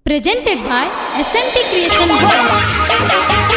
Presented by SMT Creation World.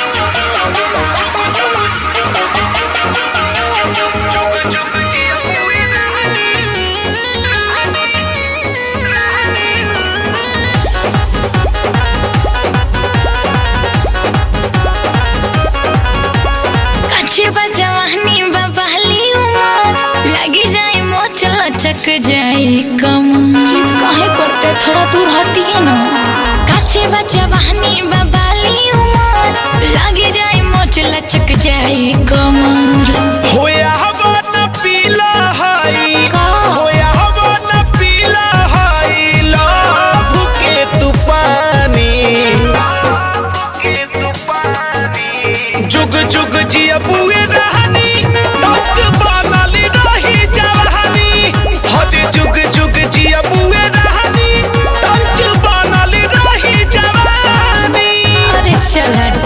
कच्चे बजवानी बबाली उमर लगी जाए मोच लचक जाए कमर जीत काहे करते थोड़ा दूर हटिए ना कच्चे बजवानी बबाली उमर लगी जाए मोच लचक जाए कमर होया हवन पीला हाई का? होया हवन पीला हाई लव के तू पानी जुग जुग जिया बुए रहनी टच बनली रही जवानी हद जुग जुग जिया बुए रहनी टच बनली रही जवानी अरे चल हट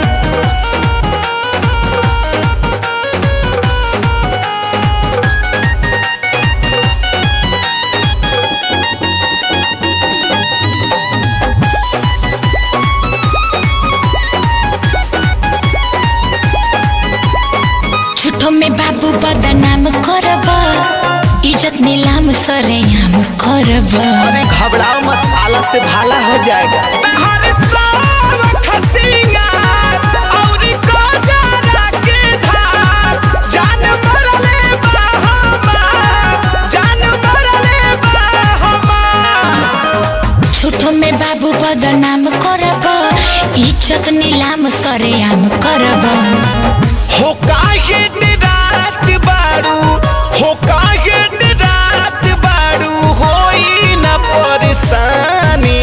झूठो में बाबू बदनाम करब इज्जत नीलाम सरेआम करब अरे घबराओ मत आला से भाला हो जाएगा हर साल खसिंगार और को जाना के धार जान मरले बा हमार जान मरले बा हमार झूठो में बाबू बदनाम करब इज्जत नीलाम सरेआम करब हो काहे रात बारू हो काहे रात बारू होई न परेशानी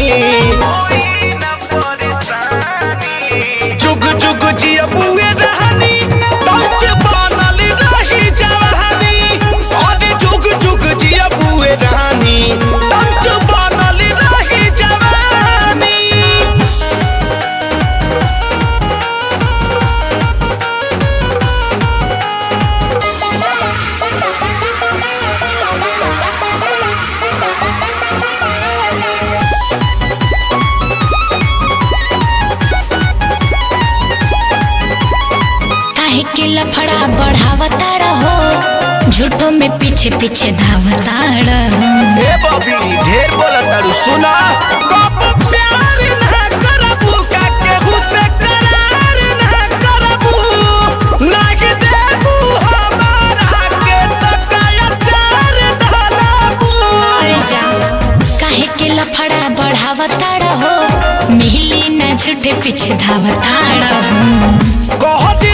जुग जुग जिया बुए रहनी टच बनल रही जवानी अरे जुग जुग जिया बुए रहनी टच बनल रही जवानी काहे के लफड़ा बढ़ावता रहो झूठो में पीछे पीछे धावता रहो ए बबी ढेर बोला तारू सुना कब प्यार ना करबू का केहू से करार ना करबू नाही देबू हमारा के त काया चार ढलाबू अरे जा काहे के लफड़ा बढ़ावता रहो मिली न झूठे पीछे धावता रहो कहत